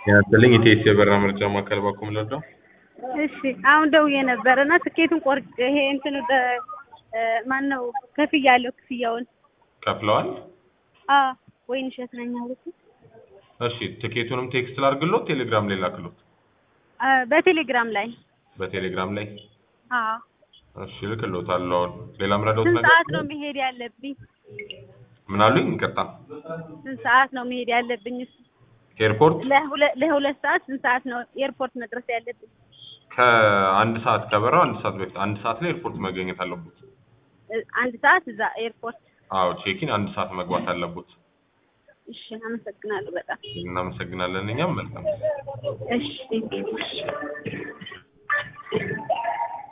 ያስልኝ ኢቴስ የበራ ምርጫ ማዕከል ባኩም ለለው እሺ አሁን ደውዬ ነበር እና ትኬቱን ቆርጬ ይሄ እንትኑ ማን ነው ከፍያለሁ ክፍያውን ከፍለዋል። አዎ ወይን እሸት ነኝ አሉት። እሺ ትኬቱንም ቴክስት ላድርግሎት ቴሌግራም ላይ ላክሎት። በቴሌግራም ላይ በቴሌግራም ላይ አዎ እሺ ልክሎታለሁ። አሁን ሌላ ምረዳውት ስንት ነገር ሰዓት ነው መሄድ ያለብኝ? ምን አሉኝ? ይቅርታ ስንት ሰዓት ነው መሄድ ያለብኝ? ኤርፖርት ለሁለት ለሁለት ሰዓት ስንት ሰዓት ነው ኤርፖርት መድረስ ያለብኝ? ከአንድ ሰዓት ከበረው አንድ ሰዓት በፊት አንድ ሰዓት ላይ ኤርፖርት መገኘት አለበት። አንድ ሰዓት እዛ ኤርፖርት። አዎ ቼኪን አንድ ሰዓት መግባት አለበት። እሺ አመሰግናለሁ በጣም እናመሰግናለን። እኛም መልካም እሺ